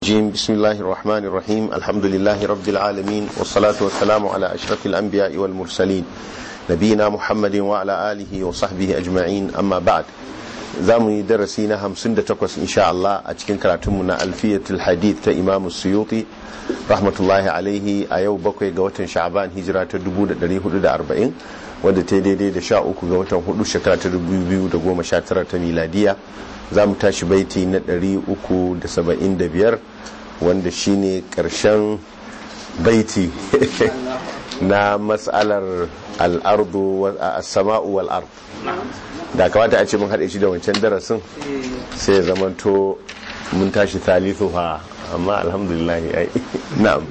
الرجيم بسم الله الرحمن الرحيم الحمد لله رب العالمين والصلاة والسلام على أشرف الأنبياء والمرسلين نبينا محمد وعلى آله وصحبه أجمعين أما بعد زامي درسينا هم سندة تقوس إن شاء الله أتكين كراتمنا ألفية الحديث إمام السيوطي رحمة الله عليه أيو بكوي قوة شعبان هجرة دبودة دريه دا أربعين wadda ta daidai da sha uku ga watan hudu shekara ta dubu biyu da goma sha tara ta miladiya za mu tashi baiti na ɗari uku da saba'in da biyar wanda shine ƙarshen baiti na matsalar al'ardu a sama'u wal'ar da kamata a ce mun haɗe shi da wancan darasin sai ya zamanto mun tashi thalithu ha amma alhamdulillah ai na'am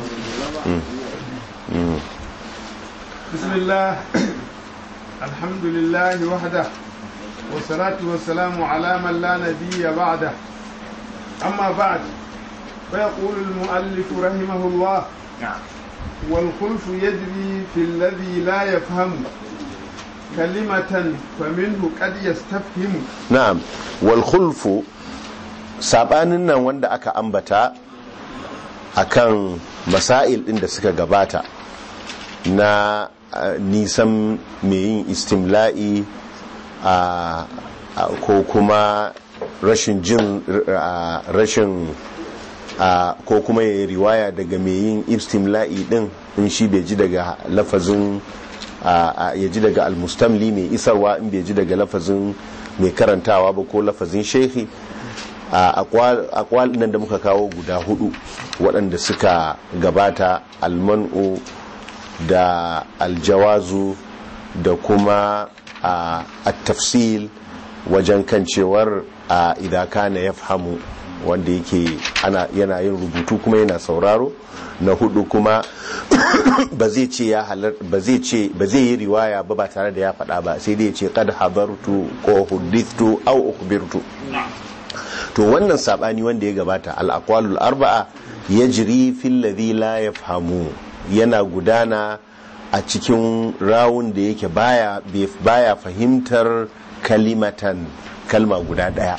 بسم الله الحمد لله وحده والصلاة والسلام على من لا نبي بعده أما بعد فيقول المؤلف رحمه الله والخلف يجري في الذي لا يفهم كلمة فمنه قد يستفهم na'am wal khulfu sabanin nan wanda aka ambata akan masail din da suka gabata na uh, nisan mai yin istimla'i a uh, ko kuma rashin jin uh, rashin ko kuma ya riwaya daga mai yin istimla'i din in shi bai ji daga lafazin ya ji daga almustamli mai isarwa in bai ji daga lafazin mai karantawa ba ko lafazin shehi akwal nan da muka kawo guda hudu waɗanda suka gabata almanu da aljawazu da kuma a tafsil wajen kan cewar idan kana ya fahimu wanda yake yana yin rubutu kuma yana sauraro na hudu kuma ba zai ce ya halar ba zai ce ba zai yi riwaya ba ba tare da ya faɗa ba sai dai ya ce qad habartu ko hudithtu aw ukhbirtu to wannan sabani wanda ya gabata al aqwalul arba'a yajri fil ladhi la yafhamu yana gudana a cikin rawun da yake baya baya fahimtar kalimatan kalma guda daya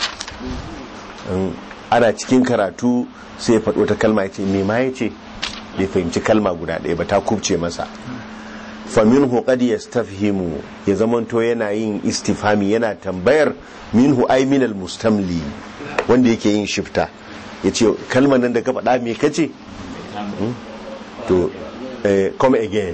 ana cikin karatu sai ya faɗo ta kalma ya ce me ma ya ce bai fahimci kalma guda ɗaya ba ta kubce masa faminhu qad yastafhimu ya zamanto yana yin istifhami yana tambayar minhu ay minal mustamli wanda yake yin shifta ya ce kalmar nan da ka faɗa me kace to come again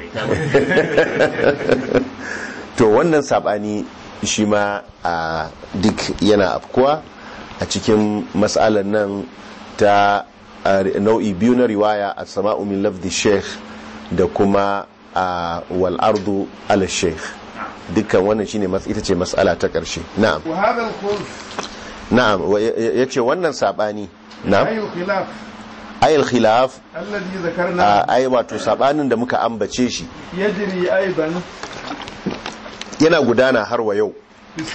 to wannan sabani shi ma a duk yana afkuwa a cikin matsalar nan ta nau'i biyu na riwaya a sama'u min lafdi sheikh da kuma a wal'ardu ala sheikh dukkan wannan shine ita ce matsala ta ƙarshe na'am na'am ya ce wannan saɓani na'am ayil khilaf ai wato saɓanin da muka ambace shi yana gudana har wa yau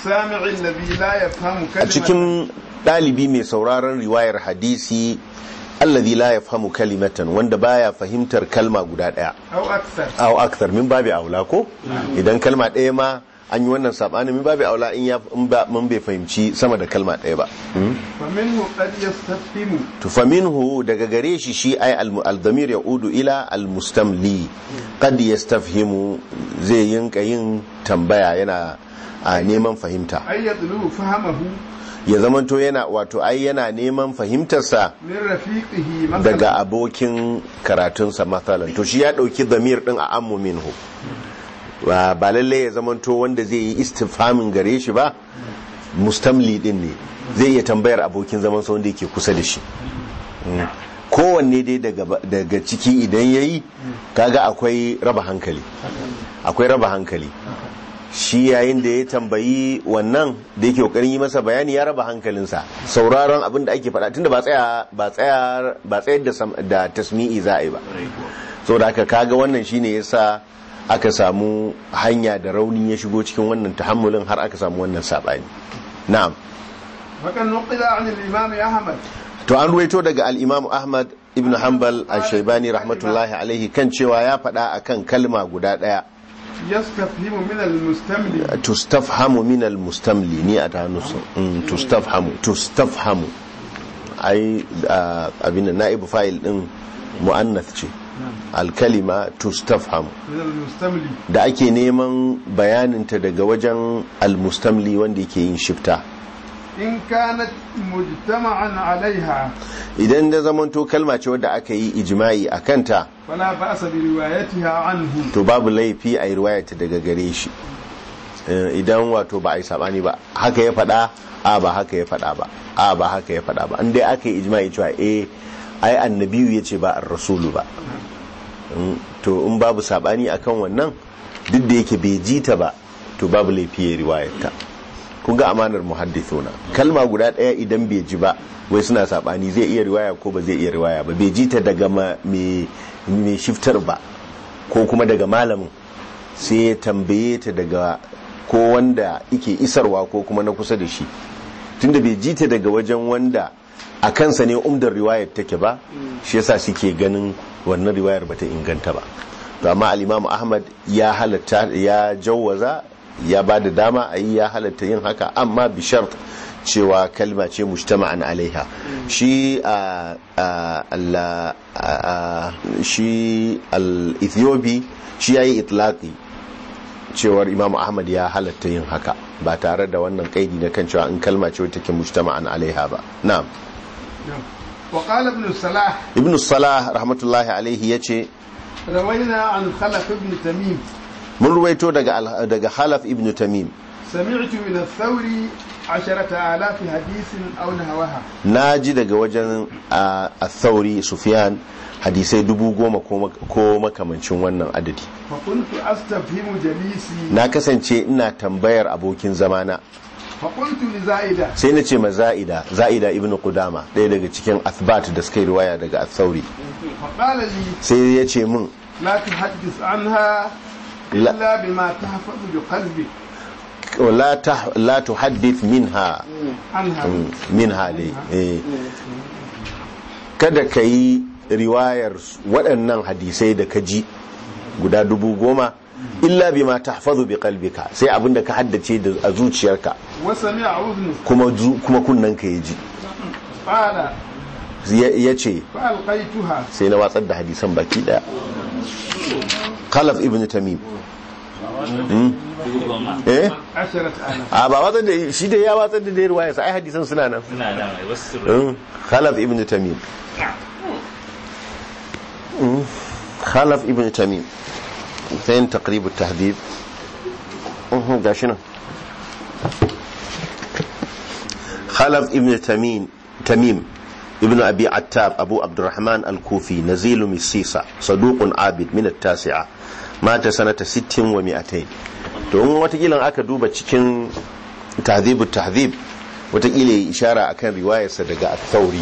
a cikin ɗalibi mai sauraron riwayar hadisi allazi la yafhamu kalimatan wanda baya fahimtar kalma guda ɗaya aw akthar min babi aula ko idan kalma ɗaya ma an yi wannan sabanin min babi aula in ya mun bai fahimci sama da kalma ɗaya ba faminhu qad yastafhimu to faminhu daga gare shi shi ay al-dhamir yaudu ila al-mustamli qad yastafhimu zai yinka yin tambaya yana a neman fahimta ayyadlu fahamahu ya zamanto yana wato ai yana neman fahimtarsa min rafiqihi daga abokin karatunsa matsalan to shi ya dauki zamir din a ammu minhu ba lalle ya zamanto wanda zai yi istifhamin gare shi ba mustamli din ne zai iya tambayar abokin zaman sa wanda yake kusa da shi kowanne dai daga ciki idan yayi kaga akwai raba hankali akwai raba hankali shi yayin da ya tambayi wannan da yake kokarin yi masa bayani ya raba hankalinsa sauraron abin da ake faɗa tunda ba tsaya ba tsaya ba tsayar da da tasmi'i za a yi ba saboda haka kaga wannan shine yasa aka samu hanya da rauni ya shigo cikin wannan tahammulin har aka samu wannan sabani na'am fakan nuqila an al-imam ahmad to an ruwaito daga al-imam ahmad ibn hanbal al-shaybani rahmatullahi alaihi kan cewa ya faɗa akan kalma guda ɗaya yastafhimu min al-mustamli tustafhamu min al-mustamli ni a ta hannu tustafhamu tustafhamu ai ah, abin nan na'ibu fa'il din mu'annath ce alkalima tustafham من المستملي da ake neman bayaninta daga wajen almustamli wanda yake yin shifta إن كانت مجتمعا عليها idan da zamanto kalma ce wadda aka yi ijma'i a kanta فلا بأس بروايتها عنه to babu laifi a yi riwayata daga gare shi Eh, idan wato ba a yi sabani ba haka ya faɗa a ba haka ya faɗa ba a ba haka ya faɗa ba an dai aka yi ijma'i cewa eh ai annabiyu ya ce ba ar rasulu ba Mm, to in babu sabani akan wannan duk da yake bai ji ta ba to babu laifi ya riwayarta kun ga amanar muhaddithuna kalma guda ɗaya idan bai ji ba wai suna sabani zai iya riwaya ko ba zai iya riwaya ba bai ji ta daga ma- mai mai shiftar ba ko kuma daga malamin sai ya tambaye ta daga ko wanda ike isarwa ko kuma na kusa da shi tunda bai ji ta daga wajen wanda a kansa ne umdar riwayar take ba shi yasa suke ganin wannan riwayar bata inganta ba to amma al-Imam Ahmad ya halatta ya jawwaza ya ba da dama a yi ya halatta yin haka amma bi shart cewa kalma ce mujtama'an alaiha shi a Allah shi al-Ethiopi shi yayi itlaqi cewar Imam Ahmad ya halatta yin haka ba tare da wannan kaidi na kan cewa in kalma ce wacce take mujtama'an alaiha ba na'am نعم. وقال ابن الصلاح Ibn Salah rahmatullahi alaihi yace روينا عن خلف ابن تميم mun ruwaito daga al- daga Khalaf ibn Tamim سمعت من الثوري عشرة آلاف حديث أو نهوها na ji daga wajen a thauri Sufyan hadisai dubu goma ko mak- ko makamancin wannan adadi فكنت أستفهم جليسي na kasance ina tambayar abokin zamana فقلت لزائدة sai na ce ma za'ida za'ida ibn qudama ɗaya daga cikin athbat da suka yi riwaya daga athauri فقال لي sai ya ce min لا تحدث عنها لا. إلا بما تحفظ بقلبك la ta la tuhaddith minha عنها minha ne eh. kada ka yi riwayar waɗannan hadisai da ka ji guda dubu goma illa bima tahfazu bi qalbika sai abinda ka haddace da a zuciyarka وسمع أذنه kuma zu- kuma kunnanka ya ji قال ya ce فألقيتها sai na watsar da hadisan baki daya khalaf ibn tamim Hmm? eh عشرة آلاف a ba watsar da shi da ya watsar da dai riwaya sai hadisan suna nan suna nan ai wasu Hmm? khalaf ibn tamim Hmm? khalaf ibn tamim sai taqrib at-tahdhib Mhm, gashi nan khalaf ibn tamim tamim ابن أبي عتاب أبو عبد الرحمن الكوفي نزيل مسيسة صدوق عابد من التاسعة مات سنة ست ومئتين to in watakila aka duba cikin tahzibu tahzib watakila ya ishara akan riwayarsa daga al-thawri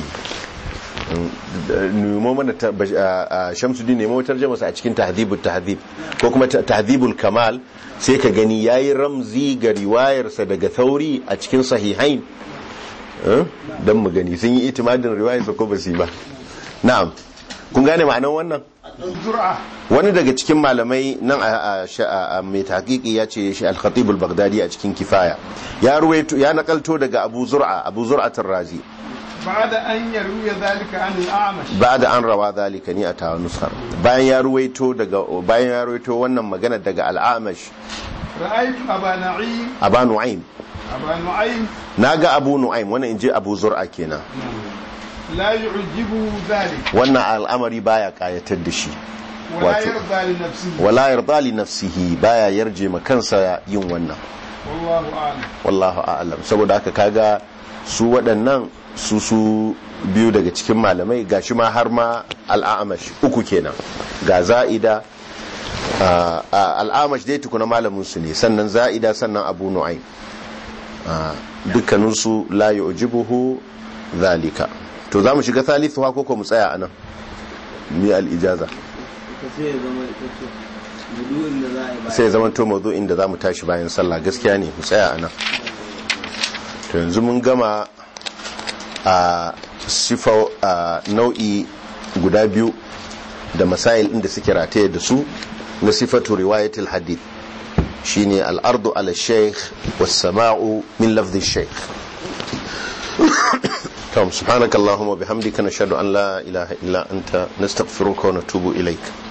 nemo mana ta- bash- a- a shamsuddin nemo tarjamasa a cikin tahzibu tahzib ko kuma ta- tahzibul kamal sai ka gani yayi ramzi ga riwayarsa daga thauri a cikin sahihain don mu gani sun yi itimadin riwayarsa ko ba su yi ba na'am kun gane ma'anar wannan زرعة wani daga cikin malamai nan a- a sha- a- a mai taƙiƙi ya ce shi al-khatib al-baghdadi a cikin kifaya ya ruwaito ya nakalto daga abu zur'a abu zur'atul razi بعد أن يروي ذلك عن الأعمش ba'da an rawa zalika ni a tawa nuskar bayan ya ruwaito daga bayan ya ruwaito wannan magana daga al-amash رأيت أبا نعيم aba nu'aym أبا نعيم naga abu nu'aym wannan inji abu zur'a kenan لا يعجبه ذلك wannan al'amari baya kayatar da shi ولا واتو. يرضى لنفسه wala yarda li nafsihi baya yarje ma kansa yin wannan والله أعلم wallahu a'lam saboda haka kaga su waɗannan su su biyu daga cikin malamai gashi ma har ma al'amash uku kenan ga za'ida ah, ah, al'amash dai tukuna malamin su ne sannan za'ida sannan abu nu'aym Ah, dukkaninsu la yu'jibuhu zalika to za mu shiga thalithu ko ko mu tsaya anan ni al-ijaza sai ya zama ita ce mudu'in da za a yi ba sai ya zama to mawdu'in da za mu tashi bayan sallah gaskiya ne mu tsaya anan to yanzu mun gama a sifa a nau'i guda biyu da masail inda suke rataye da su na sifatu riwayatul hadith shine al-ardu ala shaykh was sama'u min lafzi shaykh tom subhanakallahumma bihamdika nashhadu an la ilaha illa anta nastaghfiruka wa natubu ilaik